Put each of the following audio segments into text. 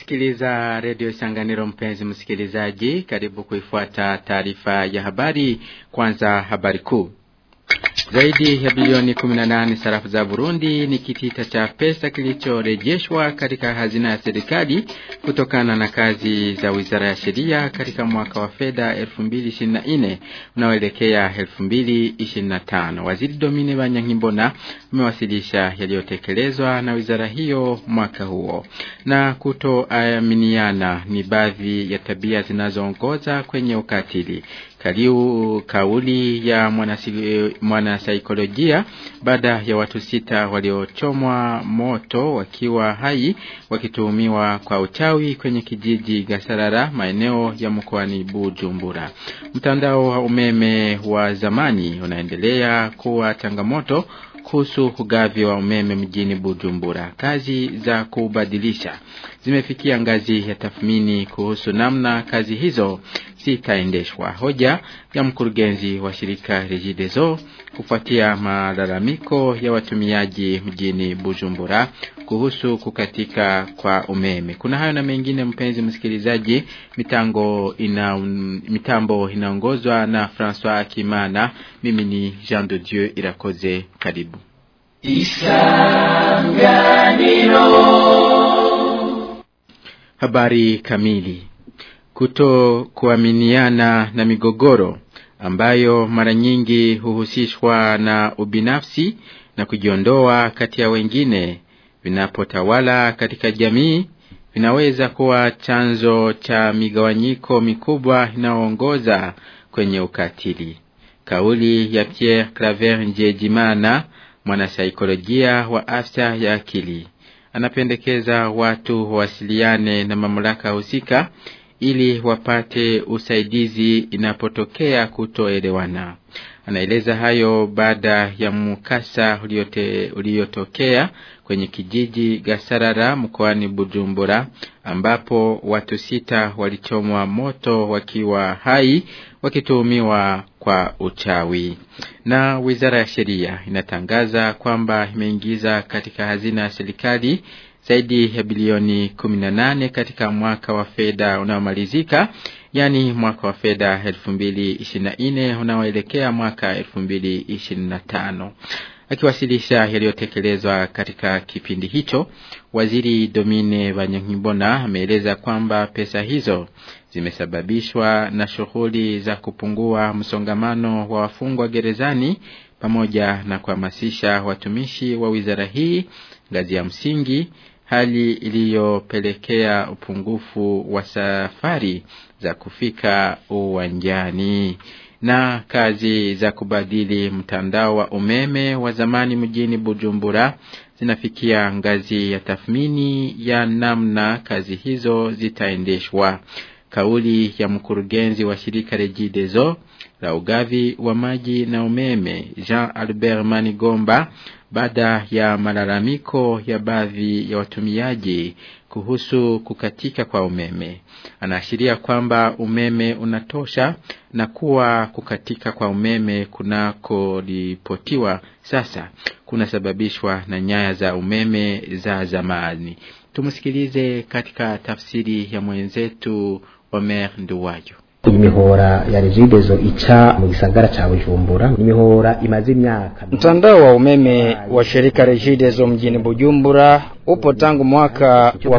Unasikiliza redio Sanganiro, mpenzi msikilizaji, karibu kuifuata taarifa ya habari. Kwanza habari kuu. Zaidi ya bilioni 18 sarafu za Burundi ni kitita cha pesa kilichorejeshwa katika hazina ya serikali kutokana na kazi za Wizara ya Sheria katika mwaka wa fedha 2024 unaoelekea 2025. Waziri Domine Banyankimbona amewasilisha yaliyotekelezwa na wizara hiyo mwaka huo. Na kutoaminiana ni baadhi ya tabia zinazoongoza kwenye ukatili. Kaliu kauli ya mwanasaikolojia baada ya watu sita waliochomwa moto wakiwa hai wakituhumiwa kwa uchawi kwenye kijiji Gasarara maeneo ya mkoani Bujumbura. Mtandao wa umeme wa zamani unaendelea kuwa changamoto kuhusu ugavi wa umeme mjini Bujumbura. Kazi za kubadilisha zimefikia ngazi ya tathmini kuhusu namna kazi hizo zitaendeshwa. Hoja ya mkurugenzi wa shirika Regideso kufuatia malalamiko ya watumiaji mjini Bujumbura kuhusu kukatika kwa umeme. Kuna hayo na mengine, mpenzi msikilizaji. Mitango ina, mitambo inaongozwa na François Kimana. Mimi ni Jean de Dieu Irakoze. Karibu Isanganiro. Habari kamili. Kuto kuaminiana na migogoro ambayo mara nyingi huhusishwa na ubinafsi na kujiondoa kati ya wengine vinapotawala katika jamii vinaweza kuwa chanzo cha migawanyiko mikubwa inayoongoza kwenye ukatili. Kauli ya Pierre Claver Njejimana, mwanasaikolojia wa afya ya akili, anapendekeza watu wawasiliane na mamlaka husika ili wapate usaidizi inapotokea kutoelewana. Anaeleza hayo baada ya mkasa uliotokea kwenye kijiji Gasarara mkoani Bujumbura ambapo watu sita walichomwa moto wakiwa hai wakituhumiwa kwa uchawi. Na Wizara ya Sheria inatangaza kwamba imeingiza katika hazina ya serikali zaidi ya bilioni 18 katika mwaka wa fedha unaomalizika yani mwaka wa fedha 2024 unaoelekea mwaka 2025. Akiwasilisha yaliyotekelezwa katika kipindi hicho, Waziri Domine Banyankimbona ameeleza kwamba pesa hizo zimesababishwa na shughuli za kupungua msongamano wa wafungwa gerezani pamoja na kuhamasisha watumishi wa wizara hii ngazi ya msingi hali iliyopelekea upungufu wa safari za kufika uwanjani na kazi za kubadili mtandao wa umeme wa zamani mjini Bujumbura zinafikia ngazi ya tathmini ya namna kazi hizo zitaendeshwa. Kauli ya mkurugenzi wa shirika Regideso la ugavi wa maji na umeme Jean Albert Manigomba baada ya malalamiko ya baadhi ya watumiaji kuhusu kukatika kwa umeme. Anaashiria kwamba umeme unatosha na kuwa kukatika kwa umeme kunakoripotiwa sasa kunasababishwa na nyaya za umeme za zamani. Tumsikilize katika tafsiri ya mwenzetu Omer Nduwayo. imihora ya regidezo ica mu gisagara cha Bujumbura imihora imaze imyaka mtandao wa umeme wa shirika regidezo mjini Bujumbura upo tangu mwaka wa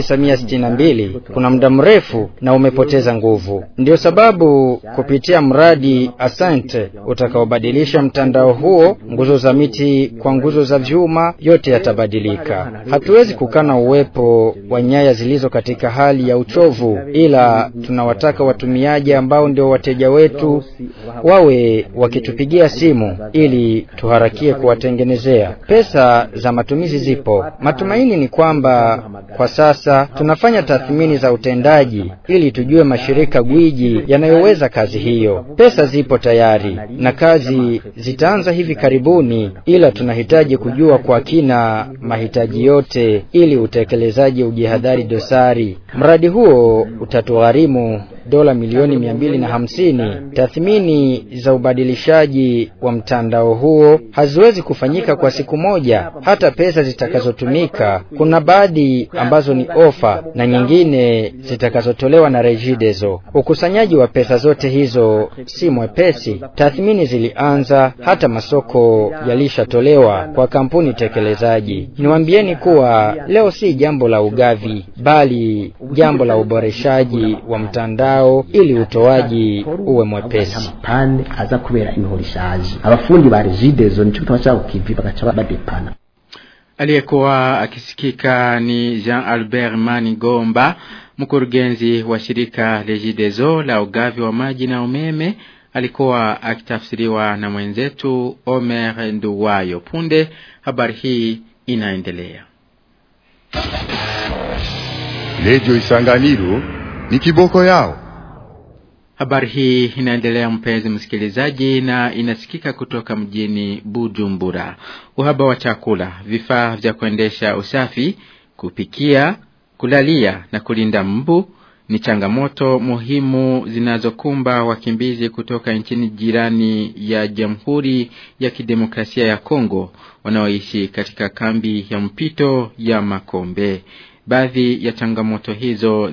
1962 kuna muda mrefu na umepoteza nguvu ndio sababu kupitia mradi Asante utakaobadilisha mtandao huo nguzo za miti kwa nguzo za vyuma yote yatabadilika hatuwezi kukana uwepo wa nyaya zilizo katika hali ya uchovu ila tunawataka watumiaji ambao ndio wateja wetu wawe wakitupigia simu ili tuharakie kuwatengenezea pesa za matumizi zipo Matumaini ni kwamba kwa sasa tunafanya tathmini za utendaji ili tujue mashirika gwiji yanayoweza kazi hiyo. Pesa zipo tayari na kazi zitaanza hivi karibuni, ila tunahitaji kujua kwa kina mahitaji yote ili utekelezaji ujihadhari dosari. Mradi huo utatugharimu dola milioni milioni mia mbili na hamsini. Tathmini za ubadilishaji wa mtandao huo haziwezi kufanyika kwa siku moja. Hata pesa zitakazotumika, kuna baadhi ambazo ni ofa na nyingine zitakazotolewa na Regideso. Ukusanyaji wa pesa zote hizo si mwepesi. Tathmini zilianza, hata masoko yalishatolewa kwa kampuni tekelezaji. Niwaambieni kuwa leo si jambo la ugavi, bali jambo la uboreshaji wa mtandao ili utoaji uwe mwepesi. pane aza kubera imihoro ishaje abafundi ba Regideso nico gituma cyabo kivi bagaca badepana Aliyekuwa akisikika ni Jean Albert Manigomba, mkurugenzi wa shirika Regideso la ugavi wa maji na umeme, alikuwa akitafsiriwa na mwenzetu Omer Nduwayo. Punde habari hii inaendelea. Redio Isanganiro ni kiboko yao. Habari hii inaendelea mpenzi msikilizaji na inasikika kutoka mjini Bujumbura. Uhaba wa chakula, vifaa vya kuendesha usafi, kupikia, kulalia na kulinda mbu ni changamoto muhimu zinazokumba wakimbizi kutoka nchini jirani ya Jamhuri ya Kidemokrasia ya Kongo wanaoishi katika kambi ya mpito ya Makombe. Baadhi ya changamoto hizo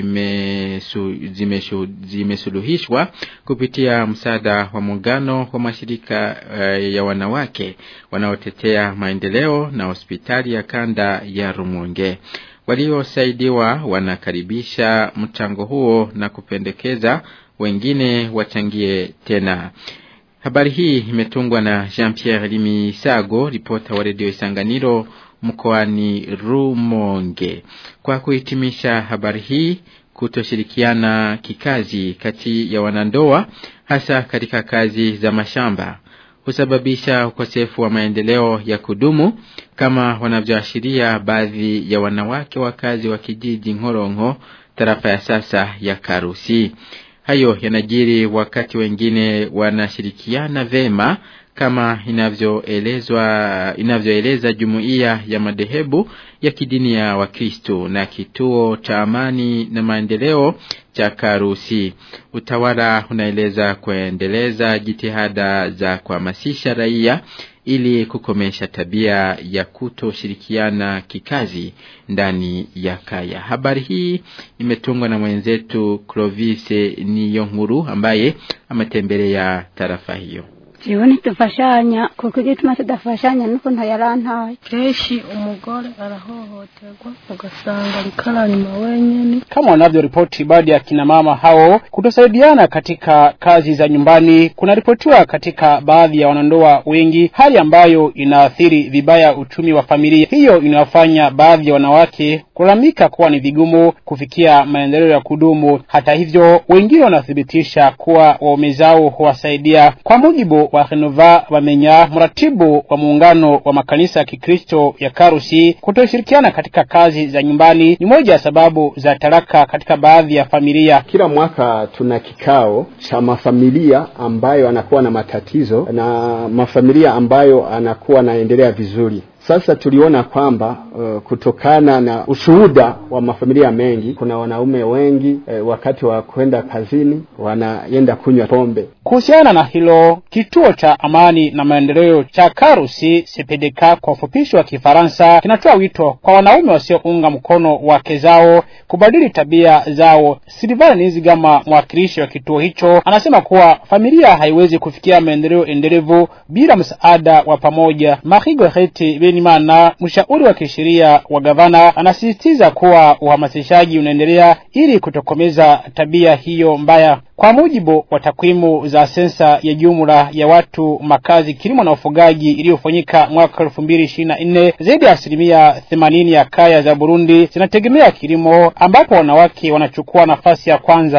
zimesu, zimeshu, zimesuluhishwa kupitia msaada wa muungano wa mashirika uh, ya wanawake wanaotetea maendeleo na hospitali ya kanda ya Rumonge. Waliosaidiwa wanakaribisha mchango huo na kupendekeza wengine wachangie tena. Habari hii imetungwa na Jean-Pierre Limisago, ripota wa redio Isanganiro mkoani Rumonge. Kwa kuhitimisha habari hii, kutoshirikiana kikazi kati ya wanandoa hasa katika kazi za mashamba husababisha ukosefu wa maendeleo ya kudumu kama wanavyoashiria baadhi ya wanawake wakazi wa kijiji Ngorongo tarafa ya sasa ya Karusi. Hayo yanajiri wakati wengine wanashirikiana vema kama inavyoelezwa inavyoeleza jumuiya ya madhehebu ya kidini ya Wakristo na kituo cha amani na maendeleo cha Karusi. Utawala unaeleza kuendeleza jitihada za kuhamasisha raia ili kukomesha tabia ya kutoshirikiana kikazi ndani ya kaya. Habari hii imetungwa na mwenzetu Clovis Niyonkuru ambaye ametembelea tarafa hiyo. jewe ntidufashanya kuko igituma tudafashanya nuko ntayarantaye kenshi umugore arahohoterwa ugasanga arikara nyuma wenyene kama wanavyoripoti baadhi ya kina mama hao kutosaidiana katika kazi za nyumbani kunaripotiwa katika baadhi ya wanandoa wengi hali ambayo inaathiri vibaya uchumi wa familia hiyo inawafanya baadhi ya wanawake kulalamika kuwa ni vigumu kufikia maendeleo ya kudumu hata hivyo wengine wanathibitisha kuwa waume zao huwasaidia kwa mujibu wa Renova Wamenya, mratibu wa muungano wa makanisa ya Kikristo ya Karusi, kutoshirikiana katika kazi za nyumbani ni moja ya sababu za taraka katika baadhi ya familia. Kila mwaka tuna kikao cha mafamilia ambayo anakuwa na matatizo na mafamilia ambayo anakuwa anaendelea vizuri. Sasa tuliona kwamba uh, kutokana na ushuhuda wa mafamilia mengi, kuna wanaume wengi uh, wakati wa kwenda kazini wanaenda kunywa pombe. Kuhusiana na hilo, kituo cha amani na maendeleo cha Karusi CPDK kwa ufupishi wa Kifaransa kinatoa wito kwa wanaume wasiounga mkono wake zao kubadili tabia zao. Silvana Nizigama, mwakilishi wa kituo hicho, anasema kuwa familia haiwezi kufikia maendeleo endelevu bila msaada wa pamoja. Marigo Heti Benimana, mshauri wa kisheria wa gavana, anasisitiza kuwa uhamasishaji unaendelea ili kutokomeza tabia hiyo mbaya. Kwa mujibu wa takwimu za sensa ya jumla ya watu, makazi, kilimo na ufugaji iliyofanyika mwaka elfu mbili ishirini na nne, zaidi ya asilimia themanini ya kaya za Burundi zinategemea kilimo, ambapo wanawake wanachukua nafasi ya kwanza.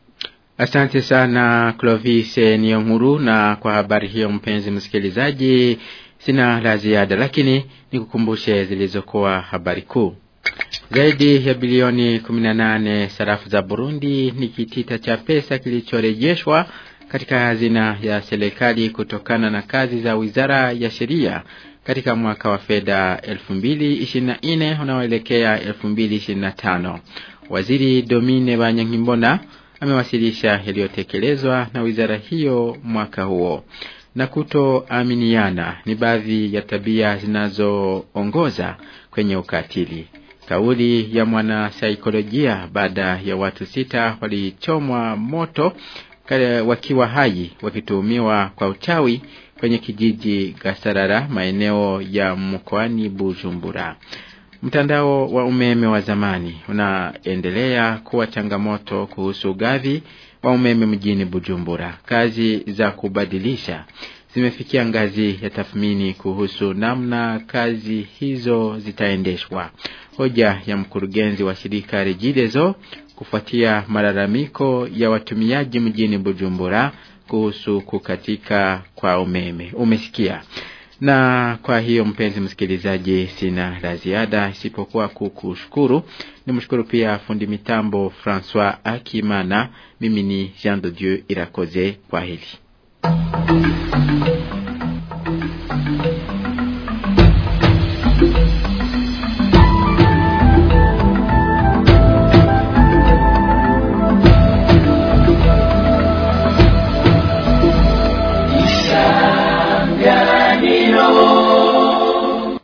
Asante sana Clovis Niyonkuru, na kwa habari hiyo, mpenzi msikilizaji, sina la ziada, lakini nikukumbushe zilizokuwa habari kuu. Zaidi ya bilioni 18 sarafu za Burundi ni kitita cha pesa kilichorejeshwa katika hazina ya serikali kutokana na kazi za Wizara ya Sheria katika mwaka wa fedha 2024 unaoelekea 2025. Waziri Domine Banyankimbona amewasilisha yaliyotekelezwa na wizara hiyo mwaka huo na kutoaminiana ni baadhi ya tabia zinazoongoza kwenye ukatili. Kauli ya mwanasaikolojia baada ya watu sita walichomwa moto wakiwa hai wakituhumiwa kwa uchawi kwenye kijiji Gasarara maeneo ya mkoani Bujumbura. Mtandao wa umeme wa zamani unaendelea kuwa changamoto kuhusu ugavi wa umeme mjini Bujumbura. Kazi za kubadilisha zimefikia ngazi ya tathmini kuhusu namna kazi hizo zitaendeshwa. Hoja ya mkurugenzi wa shirika Regideso kufuatia malalamiko ya watumiaji mjini Bujumbura kuhusu kukatika kwa umeme. Umesikia? Na kwa hiyo mpenzi msikilizaji, sina la ziada isipokuwa kukushukuru. Nimshukuru pia fundi mitambo Francois Akimana. Mimi ni Jean de Dieu Irakoze. Kwa hili